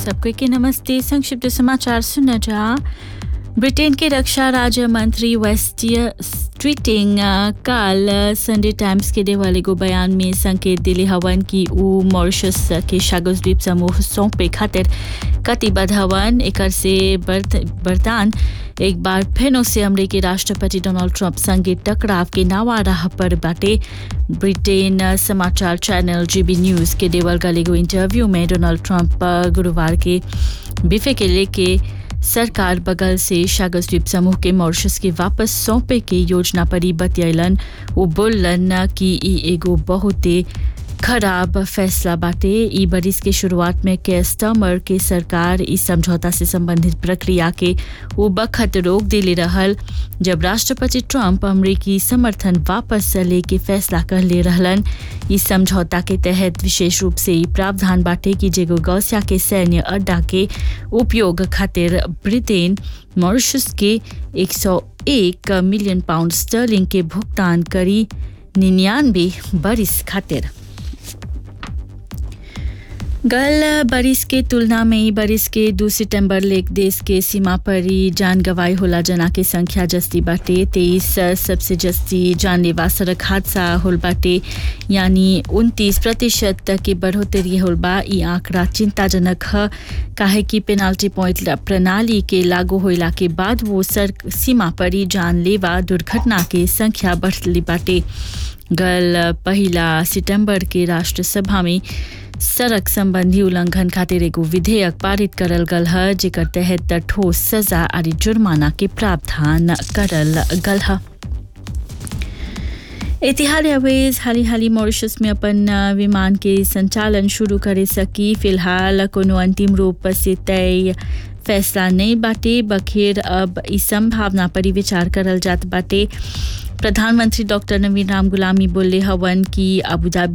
सबको के नमस्ते संक्षिप्त समाचार सुनना जा ब्रिटेन के रक्षा राज्य मंत्री वेस्टियर स्ट्रीटिंग काल संडे टाइम्स के देवाले को बयान में संकेत दिले हवन कि ऊ मॉरिशस के शागोस द्वीप समूह सौंपे खातिर कटिबद्ध हवन एकर से बर्तान एक बार फिर से अमरीकी राष्ट्रपति डोनाल्ड ट्रंप संगे टकराव के नावा राह पर बाटे ब्रिटेन समाचार चैनल जीबी न्यूज के देवल गलेगो इंटरव्यू में डोनाल्ड ट्रंप गुरुवार के बिफे के लेके सरकार बगल से शागस द्वीप समूह के मॉरिशस के वापस सौंपे के योजना पर ही बतियलन वो बोलन कि ई एगो बहुते खराब फैसला बाटे ई बरिस के शुरुआत में केस्टमर के सरकार इस समझौता से संबंधित प्रक्रिया के वो बखत रोक दिले रहल जब राष्ट्रपति ट्रंप अमरीकी समर्थन वापस लेके फैसला कर ले रहलन इस समझौता के तहत विशेष रूप से ई प्रावधान बाटे कि जेगो गौसिया के सैन्य अड्डा के उपयोग खातिर ब्रिटेन मॉरिशस के 101 मिलियन पाउंड स्टर्लिंग के भुगतान करी निन्यानवे बरिस खातिर गल बरिस के तुलना में ही बरिस के दो सितंबर लेक देश के सीमा पर ही जान गवाई होला जना के संख्या जस्ती बाटे तेईस सबसे जस्ती जानलेवा सड़क हादसा होल बाटे यानी उनतीस प्रतिशत तक की बढ़ोतरी होल बा ई आंकड़ा चिंताजनक है काहे कि पेनाल्टी पॉइंट प्रणाली के लागू होला के बाद वो सड़क सीमा पर ही जानलेवा दुर्घटना के संख्या बढ़ली बाटे गल पहला सितंबर के राष्ट्रसभा में सड़क संबंधी उल्लंघन खातिर एगो विधेयक पारित करल गल है जेकर तहत ठोस सजा और जुर्माना के प्रावधान करल गल है एतिहाद एयरवेज हाली हाली मॉरिशस में अपन विमान के संचालन शुरू करे सकी फिलहाल कोनो अंतिम रूप से तय फैसला नहीं बाटे बखेर अब इस संभावना पर विचार करल जात बाटे प्रधानमंत्री डॉक्टर नवीन राम गुलामी बोले हवन कि अबुधाबी